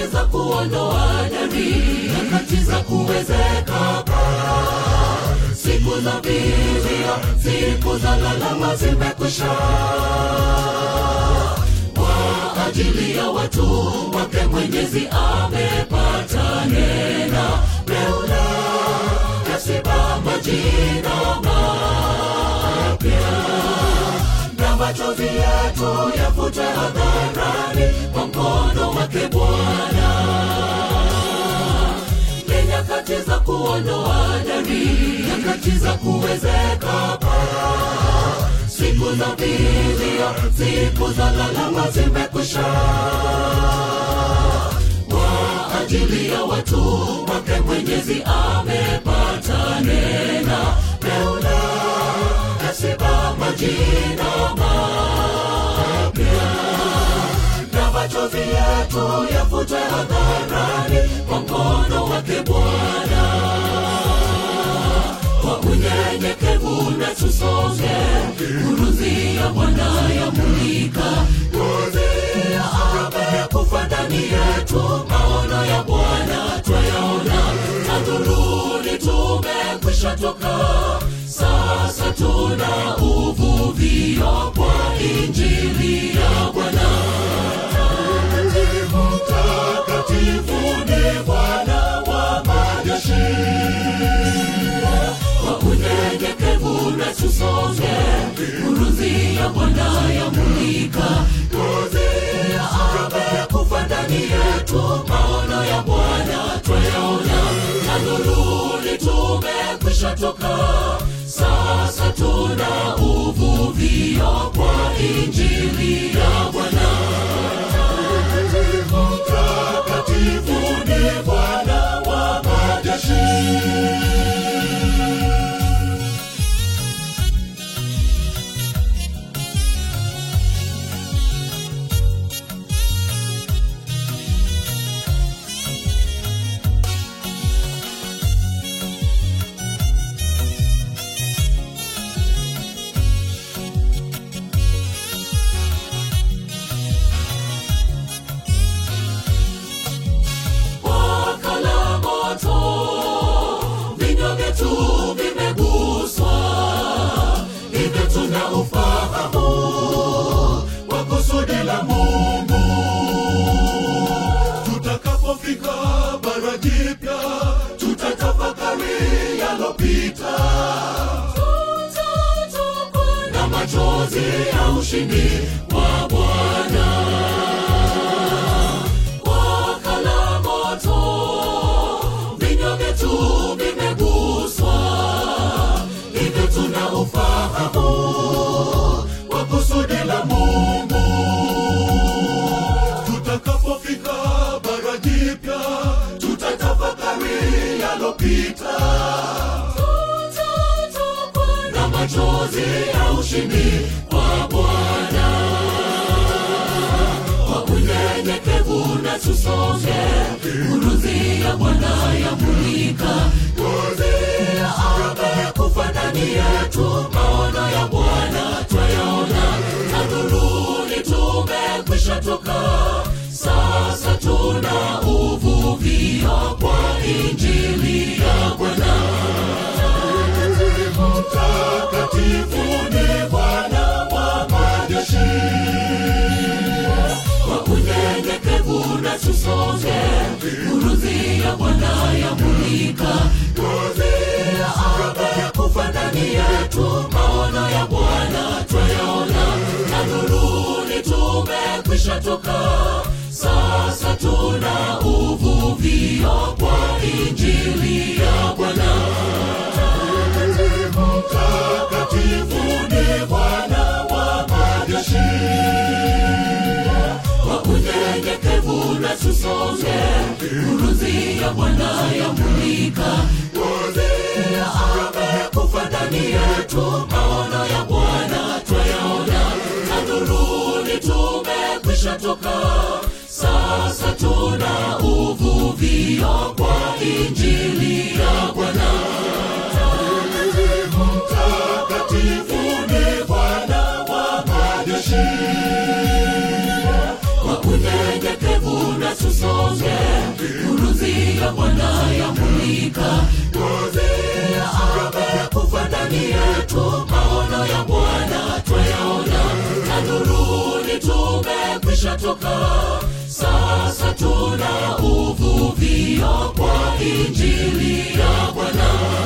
nyakati za kuondoa dari nyakati za kuwezeka bara siku za vilio siku za lalama zimekwisha kwa ajili ya watu wake mwenyezi amepata nena meula yasiba majina mapya na machozi yetu yafute hadharani kwa mkono wake bwana ni nyakati za kuondoa dari nyakati za kuwezeka bara siku za vilio siku za lalama zimekwisha kwa ajili ya watu wake mwenyezi amepata nena meula yasiba majina mapya na machozi yetu yafute hadharani kwa mkono wake bwana kwa unyenyekevu na tusonge kuruzi ya bwana yamulika kuruzi ya amekufa ndani yetu maono ya bwana twayaona tadhuruni tumekwisha toka sasa tuna uvuvio kwa injili ya bwana mtakatifu ni bwana wa majeshi kwa unyenyekevu na tusonge kuruzi ya bwana yamulika kuruzi ya amekufa ndani yetu maono ya bwana twayaona tanuruni tumekwisha toka sasa tuna uvuvio kwa injili ya bwana mtakatifu ni bwana wa majeshi wakala moto vinywa vyetu vimeguswa hivyo tuna ufahamu wa kusudi la mungu tutakapofika bara jipya tutatafakari yalopita na machozi ya ushindi wa bwana wakala moto vinywa vyetu vimeguswa hivyo tuna ufahamu wa kusudi la mungu tutakapofika bara jipya tutatafakari yalopita na machozi ya ushindi wa bwana kwa unyenyekevu na tusonge kuruzi ya bwana yamulika kuruzi ya amekufa ndani yetu maono ya bwana twayaona tanuruni tumekwisha toka sasa tuna uvuvio kwa injili ya bwana mtakatifu ni bwana wa majeshi kwa unyenyekevu na tusonge kuruzi ya bwana yamulika kuruzi ya amekufa ndani yetu maono ya bwana twayaona tanuruni tumekwisha toka sasa tuna uvuvio kwa injili ya bwana mtakatifu ni bwana wa majeshi kwa unyenyekevu na tusonge kuruzi ya bwana yamulika kuruzi ya amekufa ndani yetu maono ya bwana twayaona tanuruni tumekwisha toka sasa tuna uvuvio kwa injili ya bwana mtakatifu ni bwana wa majeshi kwa unyenyekevu na tusonge nuruzi ya bwana yamulika nuruzi ya amekufa ndani yetu maono ya bwana twayaona na nuruni tumekwisha toka sasa tuna uvuvio kwa injili ya bwana